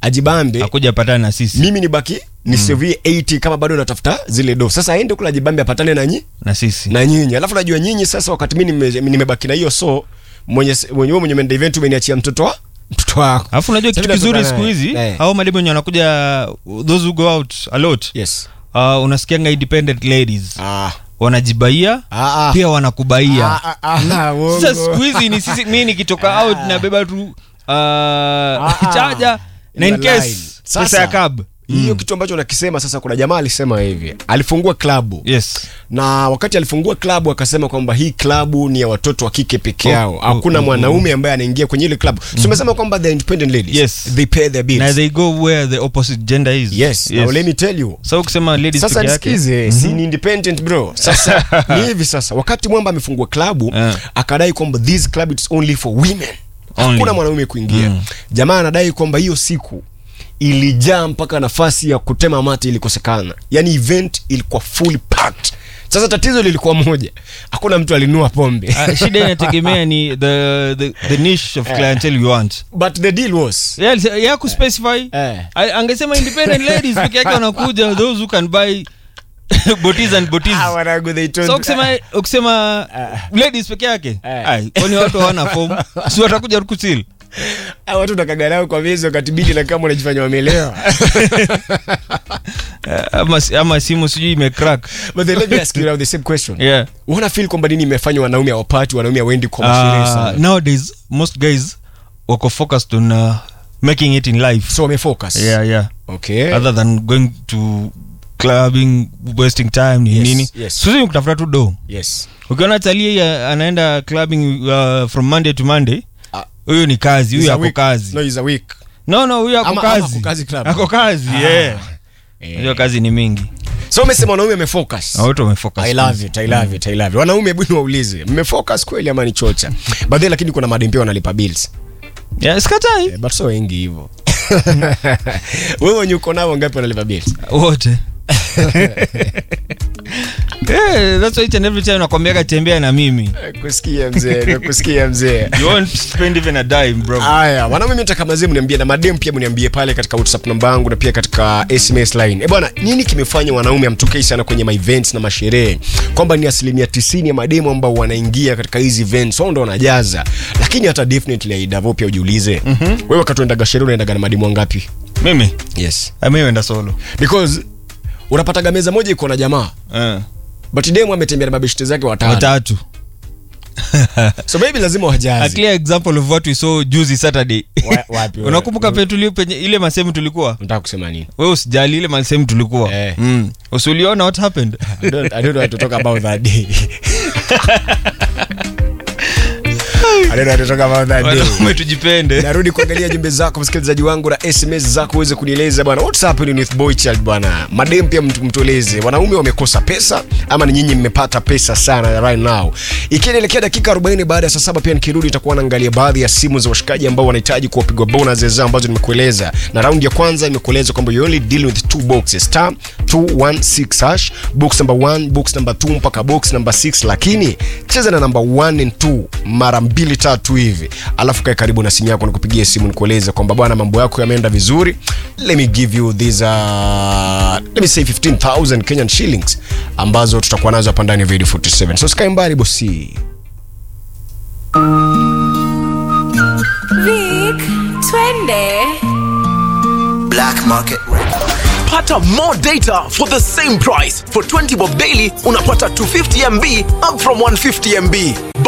ajibambe akuja patana na sisi mimi nibaki nisevie 80 kama bado natafuta zile do sasa aende kula ajibambe apatane na nyi na sisi na nyinyi alafu najua nyinyi sasa wakati mi nime- nimebaki na hiyo so mwenye mwenye wewe mwenye menda event umeniachia mtoto wa mtoto wako alafu unajua Sasa kitu kizuri tunatokana siku hizi naye. Eh. au mademu wenye wanakuja those who go out a lot yes uh, unasikianga independent ladies ah wanajibaia ah ah pia wanakubaia ah ah, ah uongo. sasa siku hizi ni sisi mi nikitoka out nabeba tu uh, ah. chaja na in Ina line. case Sasa, pesa ya cab hiyo kitu ambacho nakisema sasa kuna jamaa alisema hivi alifungua klabu yes na wakati alifungua klabu akasema kwamba hii klabu ni ya watoto wa kike peke yao oh, hakuna oh, mwanaume ambaye anaingia kwenye ile klabu so umesema kwamba the independent ladies Yes. they pay their bills na they go where the opposite gender is yes, Now let me tell you so ukisema ladies sasa peke yake nisikize si ni independent bro sasa ni hivi sasa wakati mwamba amefungua klabu Eh. akadai kwamba this club it's only for women Only. hakuna mwanaume kuingia jamaa anadai kwamba hiyo siku ilijaa mpaka nafasi ya kutema mate ilikosekana yani event ilikuwa fully packed sasa tatizo lilikuwa moja hakuna mtu alinua pombe Ah, shida inategemea ni the, the, the niche of clientele you want but the deal was yeah, alise- yeah kuspecify Eh. A- angesema independent ladies peke yake wanakuja those who can buy botis and botis Ah, wanangu, they told- so ukisema ukisema ladies peke yake Eh. ai kwani watu hawana form si watakuja kusil Ah, watu nakagarao kwa miezi wakati bidi na kama unajifanya wamelewa ama, ama simu sijui imecrack but then let me ask you now the same question yeah wana feel kwamba nini imefanywa wanaume awapati wanaume awendi kwa masherehe uh, sana nowadays most guys wako focused on uh, making it in life so wamefocus yeah yeah okay other than going to clubbing wasting time ni Yes, nini yes. sisi kutafuta tu do yes ukiona talii anaenda clubbing uh, from monday to monday Ah. huyo ni kazi He's huyo a ako week. kazi no he's a week no no huyo ako Ama- ama kazi ako kazi club. ako kazi yeah hiyo kazi ni mingi so umesema wanaume amefocus na wote wamefocus I love it, I love it, I love it. wanaume hebu niwaulize mmefocus kweli ama ni chocha badhi lakini kuna madem pia wanalipa bills yeah, sikatai Eh, but so wengi hivyo wewe wenye uko nao ngapi wanalipa bills wote yeah, that's why each and every time nakwambiaga tembea na mimi Eh, kusikia mzee nakusikia mzee you won't spend even a dime bro haya wanaume mtaka mazee mniambie na madem pia mniambie pale katika whatsapp namba yangu na pia katika sms line e bwana nini kimefanya wanaume amtokei sana kwenye maevents na masherehe kwamba ni asilimia 90 ya mademu ambao wanaingia katika hizi events wao ndo wanajaza lakini hata definitely aidavo pia ujiulize mm-hmm. wewe wakati unaendaga sherehe unaendaga na mademu wangapi mimi yes amiwenda solo because unapataga meza moja iko na jamaa uh, but demu ametembea na mabeshte zake watano watatu so maybe lazima a wajaze clear example of what we saw juzi saturday Wa- wapi wewe? unakumbuka pe tulio penye ile masehemu tulikuwa nataka kusema nini we usijali ile masehemu tulikuwa Eh. mm. usiuliona what happened I don't, I don't know what to talk about that day. I don't know what to talk about that day. wanaume tujipende narudi kuangalia jumbe zako msikilizaji wangu na sms zako uweze kunieleza bwana what's happening with boy child bwana madem pia mtu- mtueleze wanaume wamekosa pesa ama ni nyinyi mmepata pesa sana right now ikielekea dakika 40 baada ya saa saba pia nikirudi itakuwa naangalia baadhi ya simu za washikaji ambao wanahitaji kuwapigwa bonus zao ambazo nimekueleza na raundi ya kwanza nimekueleza kwamba you only deal with two boxes star 216 hash box number 1 box number 2 mpaka box number 6 lakini cheza na number 1 and 2 mara mbili tatu hivi alafu kae karibu na simu yako nikupigie simu nikueleze kwamba bwana mambo yako yameenda vizuri let me give you these uh, let me say 15000 kenyan shillings ambazo tutakuwa nazo hapa ndani ya video 47 so sikae mbali bosi Vic, twende. Black Market pata more data for the same price for 20 bob daily unapata 250 mb up from 150 mb